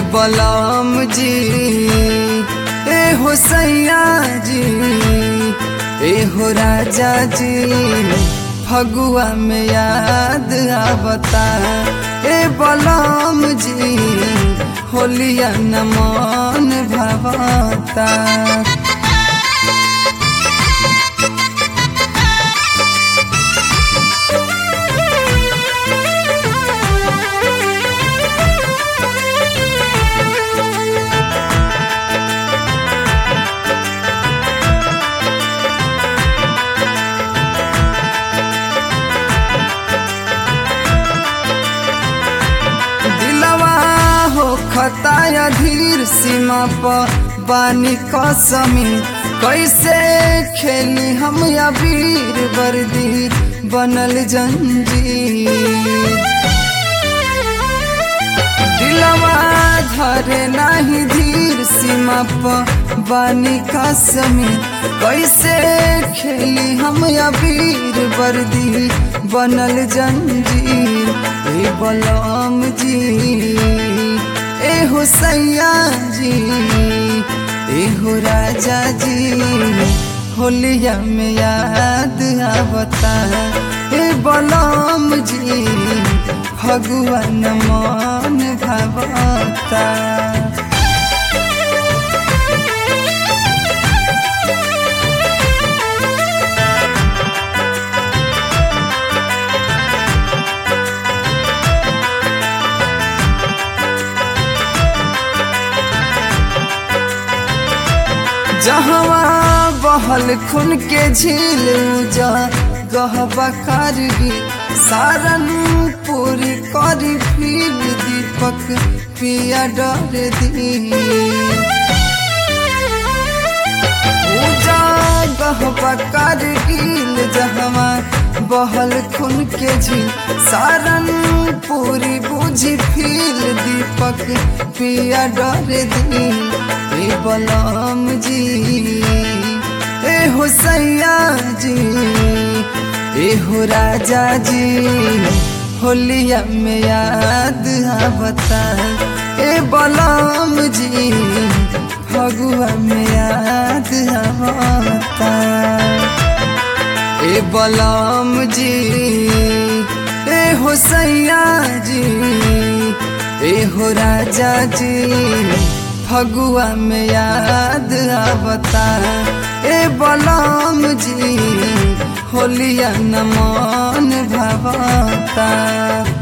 बलम जी ए हो सैया जी ए हो राजा जी फगुआ में याद आवता ए बलम जी होलिया न मन भवता दिलवा हो खताया धीर सीमा पर बानी कसमी कैसे खेली हम या वीर वर्दी बनल जंजीर दिलवा धरे नाही धीर सीमा पर बानी कसमी कैसे खेली हम या वीर वर्दी बनल जंजीर ए बलम जी ए हो सैया जी ए हो राजा जी होलिया में याद आवता ए बलम जी भगवान मन भवता जहवा बहल खुन के झील जा गहबा करगी सारन पूरी करी फिर दीपक पिया डर दी पूजा गहबा करगिल जहवा बहल खुन के झील सारन पूरी बुझी फिर दीपक पिया डर दी ए बलम जी ए हो सैया जी ए हो राजा जी होलिया में याद आवता ए बलम जी फगुआ में याद आवता ए बलम जी ए हो सैया जी ए हो राजा जी फगुआ में याद आवता ए बलम जी होलिया न मन भवता